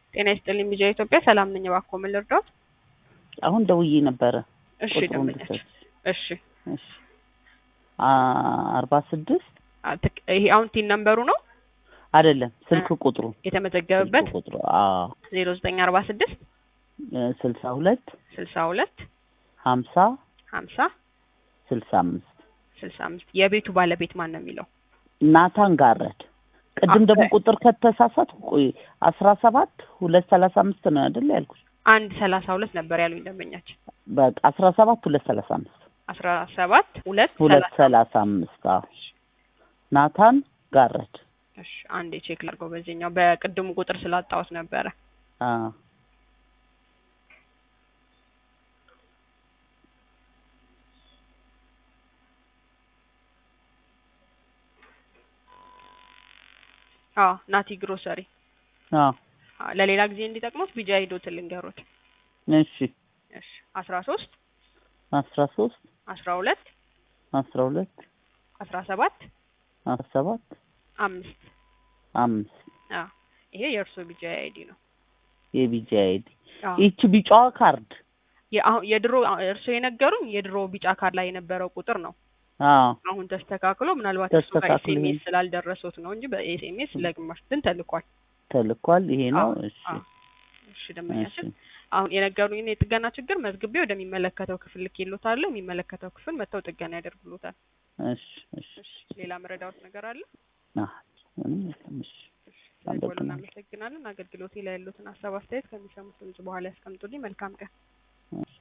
ጤና ይስጥልኝ ቢጃ ኢትዮጵያ ሰላም ነኝ። እባክዎ ምን ልርዳዎት? አሁን ደውዬ ነበረ። እሺ ቁጥሩን ደንበኛችን ልሰጥ። እሺ እሺ አ- አርባ ስድስት አ- ትክ- ይሄ አሁን ቲን ነምበሩ ነው አይደለም ስልክ ቁጥሩ የተመዘገበበት ስልክ ቁጥሩ አዎ ዜሮ ዘጠኝ አርባ ስድስት እ ስልሳ ሁለት ስልሳ ሁለት ሀምሳ ሀምሳ ስልሳ አምስት ስልሳ አምስት የቤቱ ባለቤት ማን ነው የሚለው? ናታን ጋረድ ቅድም ደግሞ ኦኬ። ቁጥር ከተሳሳት ቆይ አስራ ሰባት ሁለት ሰላሳ አምስት ነው አይደል ያልኩሽ? አንድ ሰላሳ ሁለት ነበር ያሉኝ ደንበኛችን። በቃ አስራ ሰባት ሁለት ሰላሳ አምስት አስራ ሰባት ሁለት ሁለት ሰላሳ ሰላሳ አምስት አዎ ናታን ጋረድ እሺ አንዴ ቼክ ላድርገው። በዚህኛው በቅድሙ ቁጥር ስላጣሁት ነበረ። አዎ አዎ ናቲ ግሮሰሪ። አዎ አዎ ለሌላ ጊዜ እንዲጠቅሙት ቢጃ ሂዶት ልንገሩት። እሺ እሺ አስራ ሶስት አስራ ሶስት አስራ ሁለት አስራ ሁለት አስራ ሰባት አስራ ሰባት አምስት አምስት አዎ ይሄ የእርሶ ቢጃ አይዲ ነው። የቢጂ አይዲ አዎ ይቺ ቢጫዋ ካርድ የአሁን የድሮ እርሶ የነገሩኝ የድሮ ቢጫ ካርድ ላይ የነበረው ቁጥር ነው። አዎ አሁን ተስተካክሎ ምናልባት እሱ ጋር ተስተካክሎ ኤስኤምኤስ ይሄን- ስላልደረሱት ነው እንጂ በኤስኤምኤስ ለግማሽ ግን ተልኳል። ተልኳል ይሄ ነው አዎ እሺ አዎ። እሺ ደንበኛችን እሺ አሁን የነገሩኝን የጥገና ችግር መዝግቤ ወደሚመለከተው ክፍል ልኬልዎታለሁ። የሚመለከተው ክፍል መጥተው ጥገና ያደርጉልዎታል። እሺ እሺ እሺ ሌላ መረዳዎት ነገር አለ? አዎ ምንም የለም እሺ እሺ ስለደወሉ አመሰግናለሁ። እናመሰግናለን። አገልግሎቴ ላይ ያሉትን ሀሳብ አስተያየት ከሚሰሙት ድምጽ በኋላ ያስቀምጡልኝ። መልካም ቀን። እሺ